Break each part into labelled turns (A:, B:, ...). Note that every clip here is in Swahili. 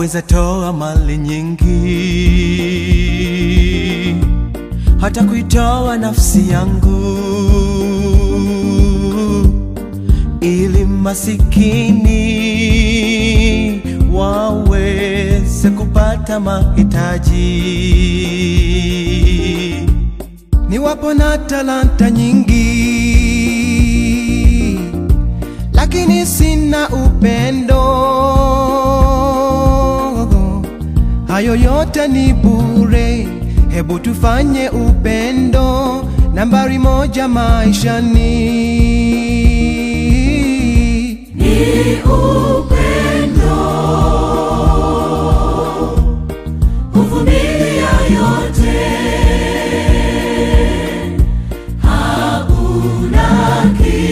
A: waweza toa mali nyingi, hata kuitoa nafsi yangu, ili masikini waweze kupata mahitaji. Niwapo na talanta nyingi, lakini sina upendo, hayo yote ni bure. Hebu tufanye upendo nambari moja maishani.
B: Ni upendo huvumilia yote, hauna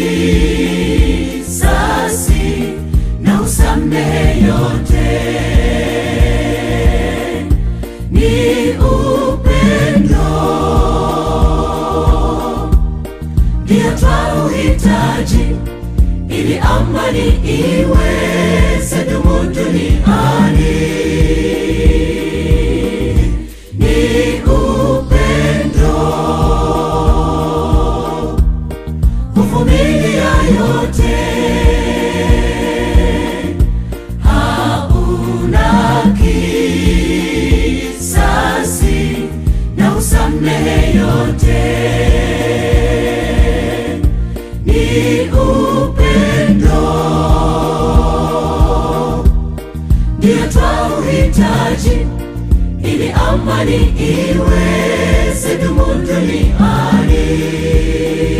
B: kisasi na usamehe yote. Ni upendo ndio twauhitaji ili amani iweze dumu duniani. Ni upendo huvumilia yote, hauna kisasi na usamehe yote ni upendo ndio twauhitaji ili amani iweze dumu duniani.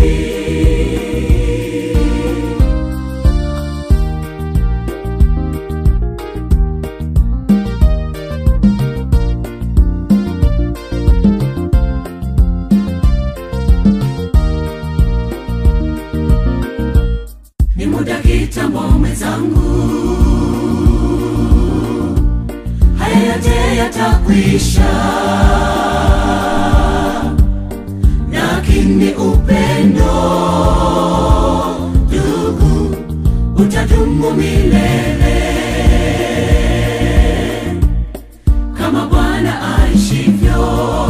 B: Ni muda kitambo mwenzangu, haya yote yatakwisha, lakini upendo ndugu utadumu milele, kama Bwana aishivyo,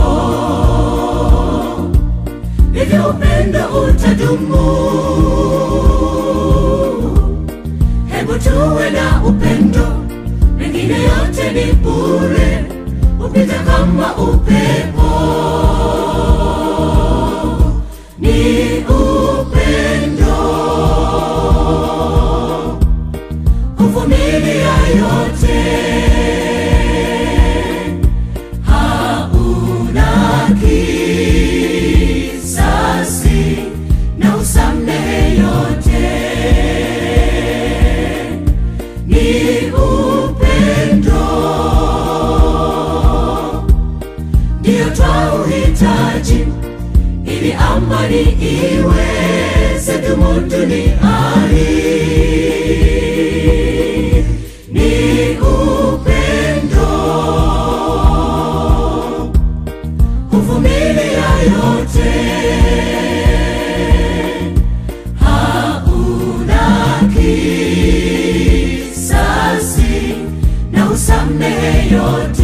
B: hivyo upendo utadumu. Hebu tuwe na upendo, mengine yote ni bure, upita kama upepo. Ni upendo huvumilia yote, hauna kisasi na usamehe yote ni upendo ndio twauhitaji ili amani iweze dumu duniani. Ni upendo huvumilia yote, hauna kisasi na usamehe yote.